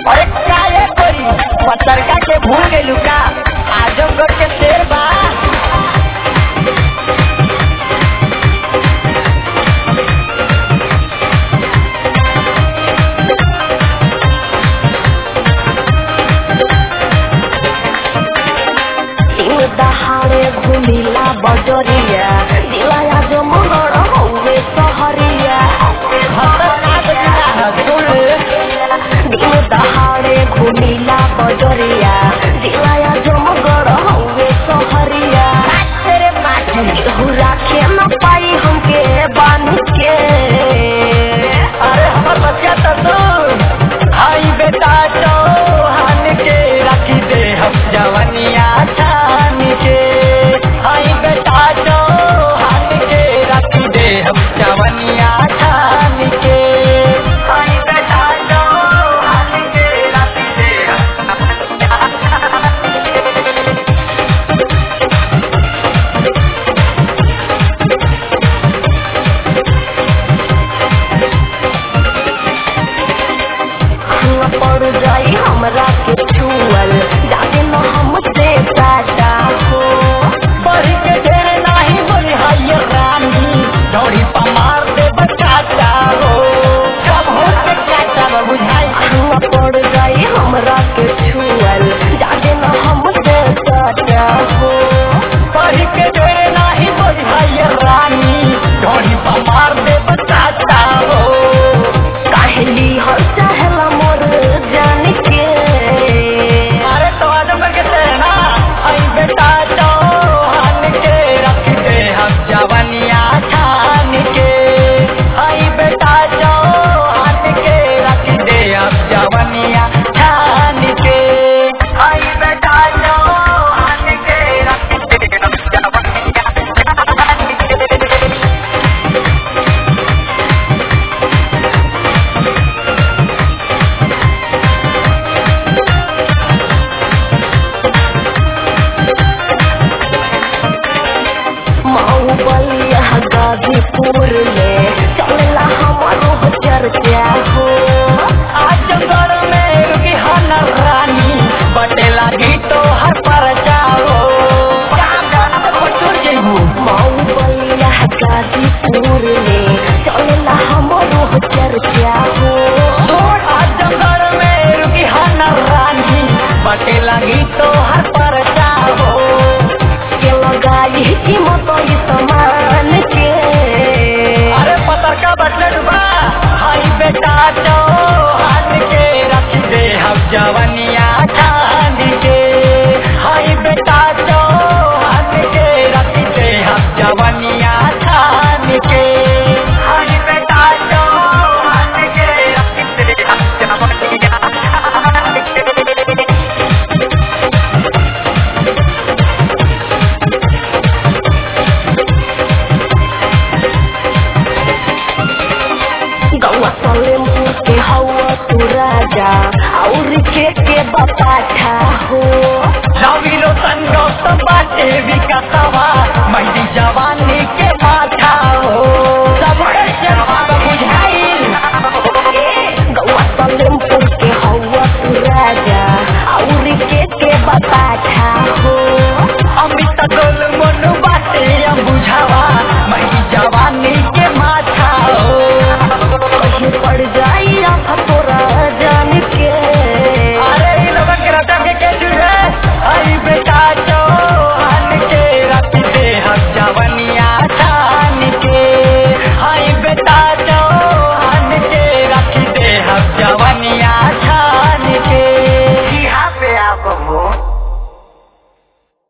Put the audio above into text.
अरे काहे करी पतरका के भूल गइलू का आजमगढ़ के शेर बा दिन दहाड़े घुमिला बजरिया दिलाया जो मगर हौवे सहरिया दिन दहाड़े घुमिला बजरिया दिलाया जो मगर हौवे सहरिया तेरे माथे केहू राखे न पाई हमके बांध के अरे हमर बच्चा तो सुन हाई बेटा चौहान के रखी दे हम जवनिया छान के हाई बेटा चौहान के रखी दे हम जवनिया छान के हाई बेटा चौहान के रखी दे हम न पड़ जाई हमरा के छुअल जाके न हमसे टाटा हो बढ़ी के ढेरे नाही बोली हाय रानी दौड़ी पमार दे बचाता हो कब हो के चाचा बा बुझाई न पड़ जाई हमरा के छुअल जाके न हमसे टाटा हो बढ़ी के ढेरे नाही बोली हाय रानी दौड़ी पमार दे बचाता हो काहेली हर चाहला मोर जान के अरे तो आजम के तेना आई बेटा चौहान के रख दे हम जवनिया छान के आई बेटा चौहान के रख दे हम जवनिया छान के आई बेटा चौहान के रख दे हम जवनिया छान के मऊ बलिया गाजीपुर में चलला हमारो चर्चा हो आजमगढ़ में रुकी हन रानी बटे लागी तो हर पर जाओ मऊ बलिया गाजीपुर में चलला हमारो चर्चा हो आजमगढ़ में रुकी हन रानी बटे लागी तो हर पर जाओ के लगाई कीमत ई समान के अरे पता का बटले डुबा हाई बेटा चौहान के रख दे हम जवनिया छान के हाई बेटा चौहान के रख दे हम जवनिया छान के हाई बेटा चौहान के रख दे हम जवनिया छान के गौआ सलेमपुर के हवा तू राजा और के के बपाठा हो